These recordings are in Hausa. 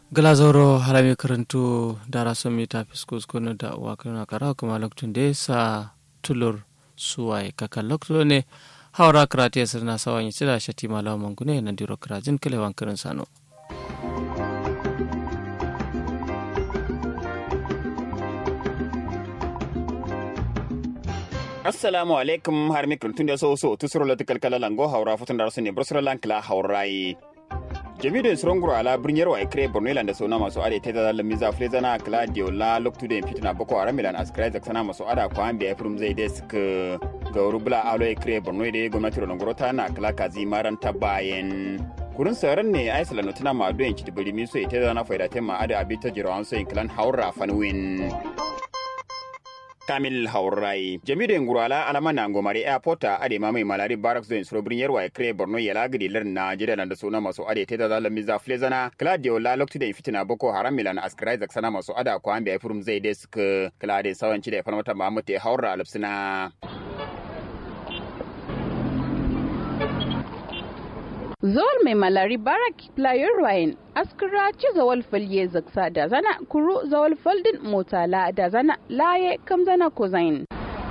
glazoro harami karantu dara somi ta fiskus kono da wakana kara kuma loktun de sa tulur suwai kaka lokto ne haura karate sirna sawan yi sira shati malawa mangune na diro karajin kalewan karin sano assalamu alaikum har mi kuntun da so so tusuro la kalkala lango haura futun da su ne brusra lankla haurai jami'in suronguro ala birniyar wa ikre borno ilanda sona masu ade ta da lamiza flezana claudio la loktu da fitina boko haram milan askrai da sana masu ada kwa ambiya firum zai desk ga rubula alo ikre borno da gwamnati ronongoro ta na kala kazi maran ta bayan kurin sauran ne aisla no tana ma doyen kiti bari mi so ita da na faida ta ma ada abi ta jirawan so clan haura fanwin kamil haurai jami'in ngurala alama na ngomari airport a ade mamai malari barracks zone suro birnin yarwa kre borno yala gidi lar na jida da suna masu ade ta da lamin za flezana claudio la lokti da fitina boko haram milan askrai zak sana masu ada ko ambe furum zai desk claudio sawanci da farmata mamu te haura alapsina Zol mai malari barak player Ryan askira ci zawal falye zaksa da zana kuru zawal faldin motala da zana laye kam zana ko zain.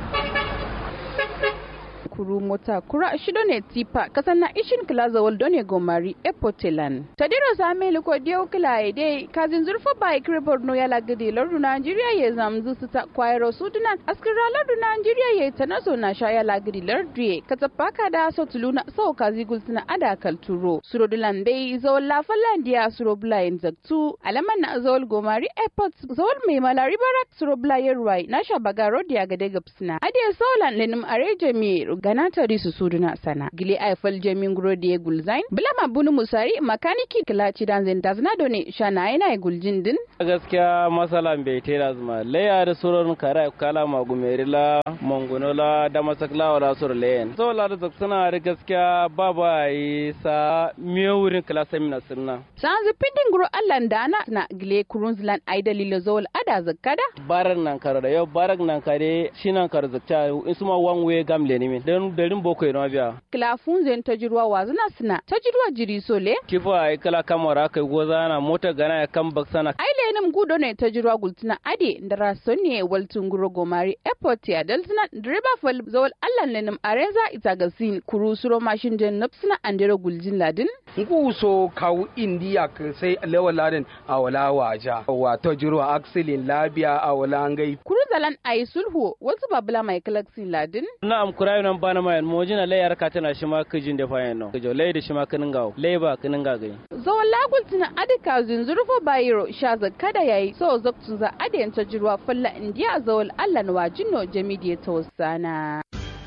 kuru mota kura shido ne tipa kasan na ishin kila zawal done gomari epotelan tadiro same ko dio kila ide kazin zurfa ba ikre borno ya lagade lardu nigeria ya zamzu su ta kwairo sudunan askira lardu nigeria ya tanaso na sha ya lagade lardu ye katapaka da so tuluna so kazi gulsuna ada kalturo surodulan dai zawal la falandia suroblayin zaktu alaman na zawal gomari airport zawal mai malari barak suroblayin ruwai na sha bagaro dia gade gapsina adiya solan lenim areje mi gana tari su suduna sana gile aifal jamin guro da ya gulzain bilama bunu musari makaniki kilaci dan zin dazna done shana yana ya guljin din gaskiya masalan bai tera zuma leya da surar kara kala magumerila mongonola da masakla wala sur leyen so la da suna da gaskiya baba yi sa miyo wurin klasa mina sunna san zipindin guro allan dana na gile kurunzlan ai dalila zawal ada zakkada barak nan karo da yau barak nan kare shi nan karo zakta in suma one way gamle ni min don darin boko yana biya kilafun zen ta jirwa wazuna suna ta jirwa jiri sole kifa ai kala kamara kai goza na mota gana ya kan baksana ai lenim gudo ne ta jirwa gultuna ade da rason ne waltun guro gomari airport ya daltuna direba fal zawal allan lenim arenza ita gasin kuru suro mashin den napsuna andero guljin ladin ngu so kawu indiya ka sai lewa ladin a wala waja wa ta jirwa aksilin labiya a wala ngai kuru zalan ayi sulhu wasu babula mai kalaksin ladin na am kurayo nan bana mayan mojina lay yar katana shi ma kijin da fayan no kijo lay da shi ma kinin gawo lay ba kinin ga gai zawon lagul tuna adika zinzurfo bayiro sha zakada yayi so zaktun za adiyan ta jirwa falla indiya zawon allan wajinno jamidiya ta wasana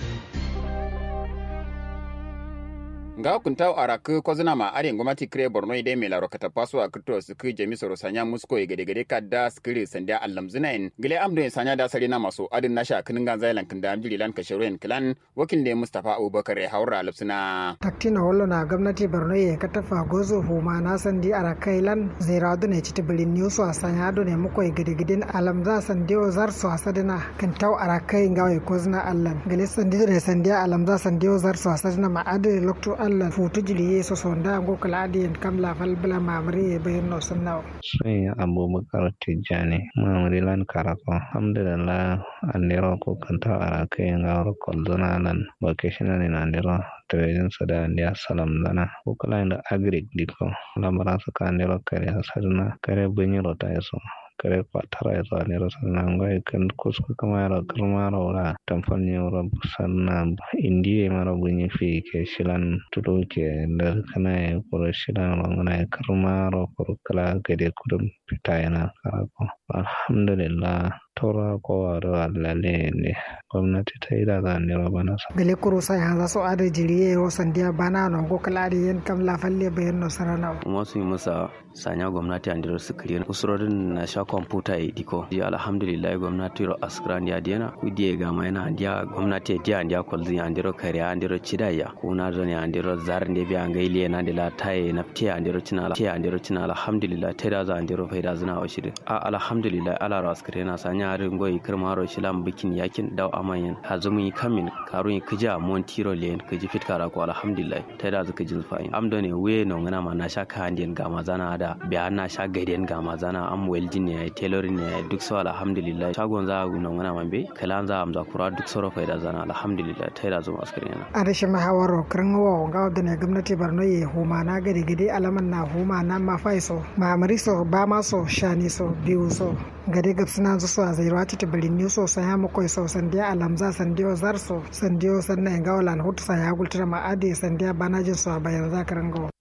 nga kunta arak ko zina ma are ngomati kre borno ide me laro kata paso a krito su ku jemi soro sanya musko e gede gede kadda skiri sanda allam zina en gile amdo en sanya da sare na maso adin nasha kinin gan zailan kin da amjiri lan kashiru en klan wakin de mustafa abubakar e haura lupsina taktina wallo na gwamnati borno ye katafa gozo huma na sandi arakai lan zaira do ne citi bilin news a sanya do ne muko e gede gede alam za sandi o zar so asadina kan taw arakai ngawe ko zina allan gile sandi ne sandi alam za sandi o zar so asadina ma ade lokto allah futu jili yeso sonda ngo kala adiyen kam la fal bala mamri e bayen no sannaw sai abubakar tijjani mamri lan karako alhamdulillah andiro ko kanta ara kai ngawro koldona nan vacation ni andiro trading sada andia salam dana ko kala inda agric diko lamara saka andiro kare hasarna kare bunyiro ta yaso kare kwatara ya zane rasa na ngwai kan kuska kama yara karma raura tamfan ne wura sanna indiya mara bunyi fi ke shilan tudo ke da kana ya kuro shilan rangana ya karma ra kuro kala gade kudin fita yana karako alhamdulillah tora kowa da lalle ne gwamnati ta yi da zane ba bana sa gale kuro sai hanza so ada jiriye wo sandiya bana no go kala adi yen kam la falle bayen no sarana kuma su yi masa sanya gwamnati an dira su kiriya usurorin na sha kwamfuta ya diko ya alhamdulillah gwamnati ro askran ya diana kudi ga mai na dia gwamnati dia an dia kolzi an dira kariya an dira cidaya ko na zo ne an dira zar ne bi an gaile na dila taye na tiya an dira cina tiya an dira cina alhamdulillah ta da za an dira faida zina wa shirin a alhamdulillah ala ro askran na sanya sanya ringoyi kirmaro shilam bikin yakin daw amayen hazumi kamin karun kija montiro len kiji fitkara ko alhamdulillah ta da zuka jin fayin am done we no ngana ma na sha kandiyan ga mazana da biya na sha gaiden ga mazana am welding ne tailoring ne duk so alhamdulillah shagon za no ngana ma be kalan za am za kura duk soro faida zana alhamdulillah ta da zuma askari na a rashin mahawaro kirin wa ga da ne gwamnati Borno ye huma na gari gidi alaman na huma na ma faiso ma amriso ba ma so shani so biyu so gade gab suna zuwa a zairwa ta tabirin ne so san ya makoi so sandiya alamza sandiyo zarso sandiyo sannan ga wala hutu sa ya gultura ma ade sandiya banajin so a bayan zakarin gawa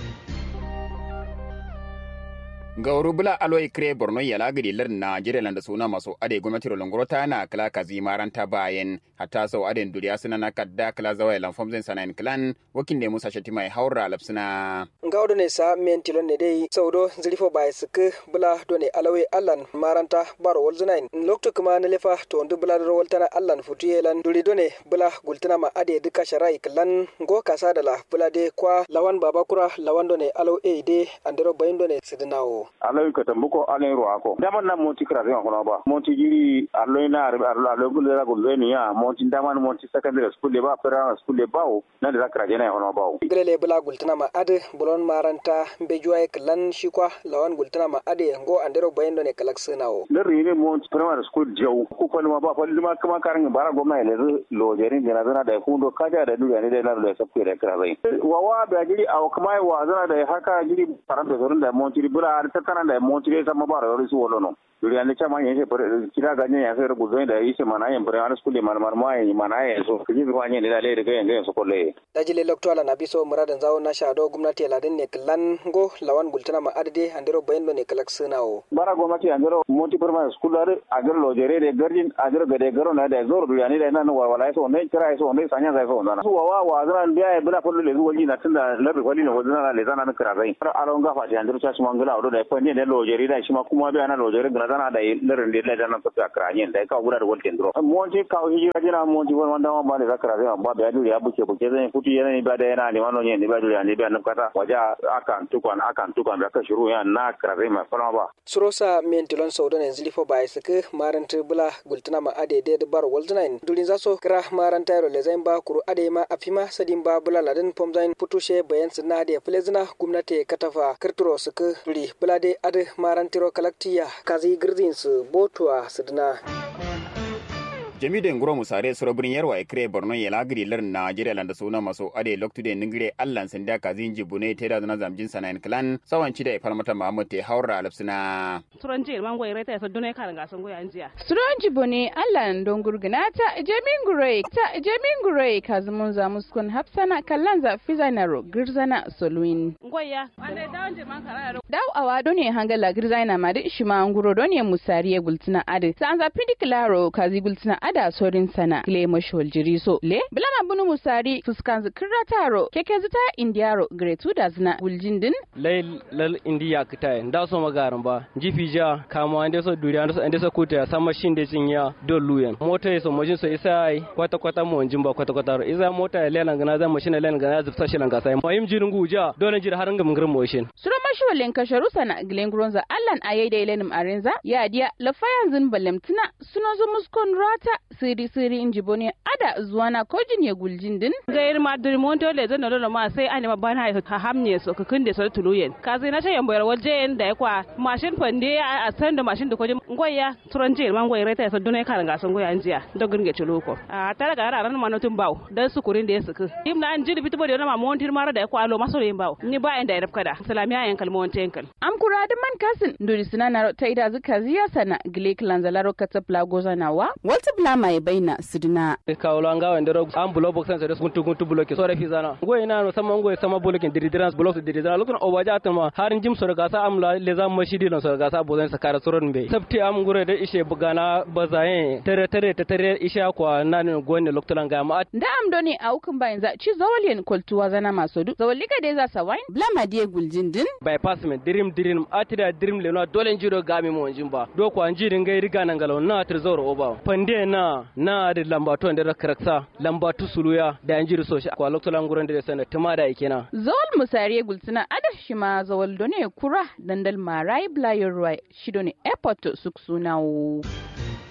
gauru bula aloi kre borno yala gidi lar najeriya landa suna maso ade gwamnati rolongoro ta na kala kazi maranta bayan hatta sau ade duriya suna na kadda kala zawa lan fomzen sanayin klan wakin ne musa shati mai haura lapsuna ngawdo ne sa men tilon ne dai saudo zilifo bai suke bula do ne alawai allan maranta baro wolzunain lokto kuma na lefa to ndu bula do woltana allan futuyelan duri do ne bula gultana ma ade duka sharai klan go kasa da la bula de kwa lawan babakura lawan do ne alaw e de andero bayin do ne sidinawo aloy ka tambuko aloy ro ako daman na monti kra de ko ba monti jiri aloy na arbe aloy aloy ko la ko zeni ya monti daman monti secondary school le ba primary school le ba na de kra jena ko ba gele bula gultana ma ade bulon maranta be juwaye klan shikwa lawan gultana ma ade ngo andero bayendo ne kalak sinawo le rine monti primary school jaw ko ko ma ba ko ma kama karan bara goma le lo jerin de na zana da hundo kaja da duya ne da na da sabke da kra zai wawa ba jiri aw kuma wa zana da haka jiri faranta zorun da monti bula tattara da montire sama ba da su wolo no duri ande chama yense pare kira ganye ya fer guzo da yise mana yen pare ana skule mar mar ma yen mana yen so kiji bi kwanye da le daga yen so kolle dajile lokto ala nabi so muradan zawo na shado gwamnati ladin ne klan go lawan gultana ma adade andero bayendo ne kalak sunawo bara gwamnati andero monti perma school are agar lo jere de gardin agar gade garo na da zor duri ane da nan wa wala so ne kira so ne sanya sai so na su wa wa zan biya bula kullu le zuwa na tunda labi kwali ne wazana le zana na kira zai aron gafa ti andero cha mangala odo da fa ne da lo jere da shi ma kuma biya na lo jere zana da larin da ladan ta ta kranye da ka gura da waltin dro monti ka hijira jina monti won wanda ma ba da zakara zai ba da duri ya buke buke zai futu yana ni ba da yana ni wano ne ni ba duri ne ba nan kata waja akan tukwan akan tukwan da ka shiru ya na krare ma fara ba surosa mentilon saudan yanzu lifo ba isike maranta bula gultuna ma ade de bar waldunain durin zaso kira maranta yaro le zain ba kuru ade ma afima sadin ba bula ladan pomzain putushe bayan sinna ade flezina gumnati katafa kirturo suke duri bula de ade marantiro kalaktiya kazi girzin su botuwa sidina jami da nguro musare suro birin yarwa ikre borno ya lagiri lar najeriya landa suna maso ade loktu de ningire allan sinda kazin jibune teda na zamjin sanayin clan sawanci da ifar mata mahamud te haura alapsina suron jil mango ireta ya sadune kan ga sun goya jiya suron jibune allan don gurguna ta jamin gure ta jamin gure kazumun za muskun hafsana kallan za fizanaro girzana soluin goya ande dawon jil man karaya daw awa done hangala girzana ma da ishima nguro done musariye gultina ade sa an za pidiklaro kazi gultina ada sorin sana kile mashol jiriso le bilana bunu musari fuskan zikirra taro keke zita indiyaro gretu da zina guljindin lay lal indiya kita nda so magaran ba jifi ja kama ande so duri ande so ande so kuta sama shinde cinya do luyen mota yeso mojin so isa ai kwata kwata mo ba kwata kwata isa mota le lan gana zan mashina len gana zufta shi lan gasai mayim jirin guja dole jir har ngam ngir moshin sura mashwalen kasharu sana glen gronza allan ayai da ilenim arenza ya dia lafayan zin balemtina suno zo muskon rata siri siri inji bone ada zuwana kojin ya guljin din gair ma duri monto le zan dole ma sai an ma bana ha hamne so ka kunde so tuluyen ka zai na tayan boyar waje da ya kwa mashin fande a san da mashin da kojin ngoya turan jil man ngoya reta so dunai kan ga son ngoya anjiya dogun ge chuluko a tara ga ran ma notun baw dan su kurin da ya suku im na an jili bitubo da ma montir mara da ya kwa lo maso yin baw ni ba inda ya rafka da salamiya yan kalmon tenkal am kura da man kasin duri sinana ta ida zuka ziya sana gilek lanzalaro katapla gozanawa walta blama ya baina sidina kawlo anga wende ro am bulo box sen so guntu guntu bulo ke so refi zana ngoy na no sama ngoy sama bulo ke diridirans bulo so diridirans lokon o waja atma harin jim so ga sa am la le zam mashidi no so ga sa bozan sa kara soron be sabti am ngure da ishe bugana bazaye tere tere te tere isha kwa nan gonne loktolan ga ma da am doni a hukun bayan za ci zawalien kultuwa zana maso du zawalika dai za sa wine blama die guljin din bypass me dirim dirim atida dirim le no dole njiro ga mi mo njimba do ko anjiri ngai riga nan galo na tir zoro oba pande na na da lambatu da karaksa lambatu suluya da yan jiri soshi kwa loktolan gurin da sana tuma da ikena zawal musariye gultuna ada shima zawal done kura dandal marai blayor ruwa shido ne airport suk sunawo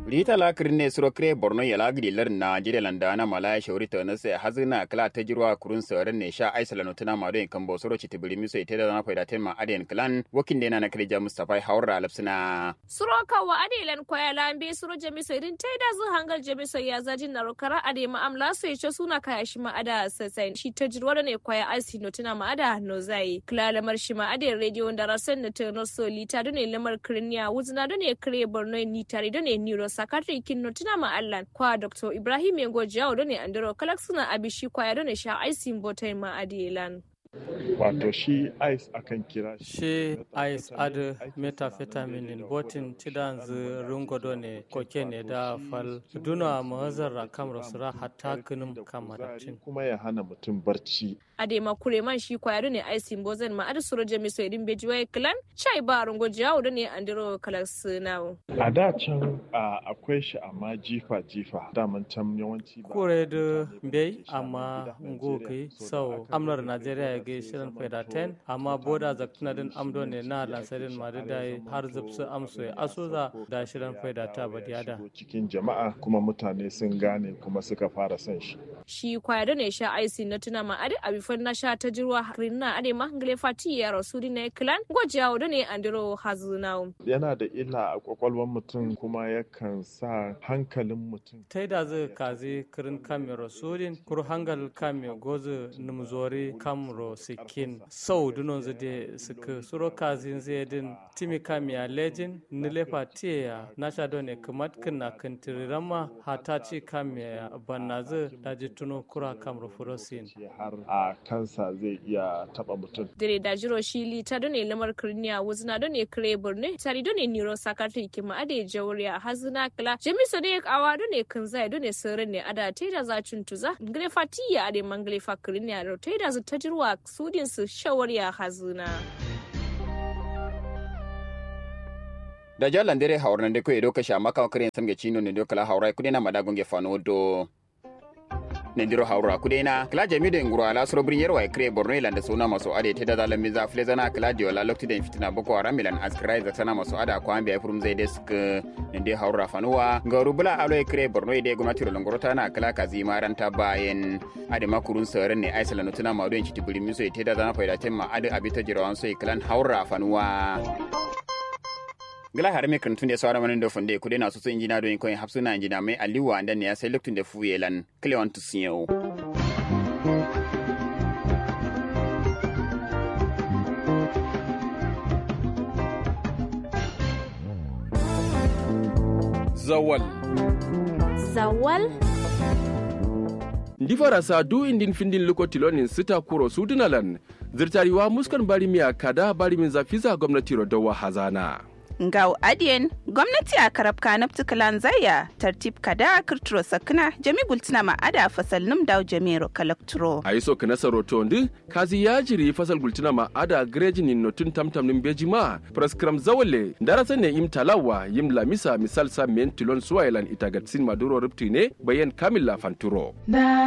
rita la kirne suro kre borno ya la gidi lar na jide landa na malaya shauri ta na sai hazina kala ta jirwa kurun sauran ne sha aisa lanu tuna ma don kan bo suro ci tibiri miso ite da na faida tema aden clan wakin de na na kirja mustafa haura lapsina suro kawa adelan koya lambe suro jamiso irin ta da zu hangal jamiso ya zajin na rokara ade ma amla so ya suna kaya shi ma ada sasai shi ta jirwa ne koya asi no tuna ma ada no zai kila lamar shi ma ade radio da rasan na ta no so lita don ne lamar kirniya wuzna don ne kire borno ni tare don ne niro sakatri kinno tuna ma allan kwa dr ibrahim yango jawo don ne andro kalak suna abishi kwaya don ne sha aisin botai ma adelan wato shi ice akan kira shi ice ad methamphetamine botin tidan zu rungodo ne koke ne da fal duna mahazar kam rasura hatta kunum kamaratin kuma ya hana mutum barci ade makure man shi kwaya ne aisin bozen ma ad suro jami so idin bejiwa clan chai ba rungo jawo don ne andro kalak suna a da can akwai shi amma jifa jifa daman can yawanci ba kure da bai amma ngokai sau amnar najeriya ga shirin faida 10 amma boda zaktuna din amdo ne na lansarin ma da har zubsu amso ya asuza da shirin faida ta badiyada cikin jama'a kuma mutane sun gane kuma suka fara son shi shi kwaya da ne sha aisi na tuna ma ade abifan na sha ta jirwa rinna ade ma ngale fati ya rasudi na clan gwajawo da ne andiro hazuna yana da illa a kwakwalwar mutum kuma yakan sa hankalin mutum ta da zai kazi kirin kame rasudin kur hangal kame gozu numzori kamro sikin sau dunon zade suka suro kazin zai din timi kamiya lejin nilefa tiya na sha ne kamat kina kantirirama hata ci kamiya banna zai daji tuno kura kamro furosin har a kansa zai iya taba mutum dire da jiro shi lita done lamar kirniya wuzna done kire burne tari done niro sakatri kima ade jawriya hazina kala jamiso de kawa done kanzai done sirrin ne ada teda za tuza ngre fatiya ade mangle fakirniya ro teda zu tajirwa sudin su shawarya hazina da jalan dere hawar da ko edo ka sha maka kare samge chino ne do kala hawra kudena madagon ge fano do nendiro hawra kudena kala jami da nguro ala soro brin yerwa kre borno ilanda sona maso ade te da dalan miza flezana kala dio la lokti den fitina boko haram milan askrai za sana maso ada ko ambe furum zai desk nende hawra fanuwa ngaru bula alo kre borno ide gumnati ro ngoro tana kala kazi maranta bayen ade makurun saren ne aisala no tuna mawdo en chitibuli miso te da dana faida temma ade abita jirawan so klan hawra fanuwa gila har me kan tunde sawara manin do funde kude na so injina do ko hapsuna injina mai aliwa andan ne ya sai luktun da fuyelan cleon to siyo zawal zawal ndi farasa du indin findin lokotilonin sita kuro sudunalan zirtariwa muskan bari miya kada bari min zafiza gwamnati rodowa hazana ngau adien gwamnati a karab kanab tukalan zaya tartib kada kirturo sakna jami gultina ma ada fasal num daw jamiro kalakturo a yi so kana saroto ndi kazi ya jiri fasal gultina ma ada grejin notun tamtam nim beji ma praskram zawale darasa ne im talawa yim lamisa misal sa men tilon suwailan itagatsin maduro rupti ne bayan kamilla fanturo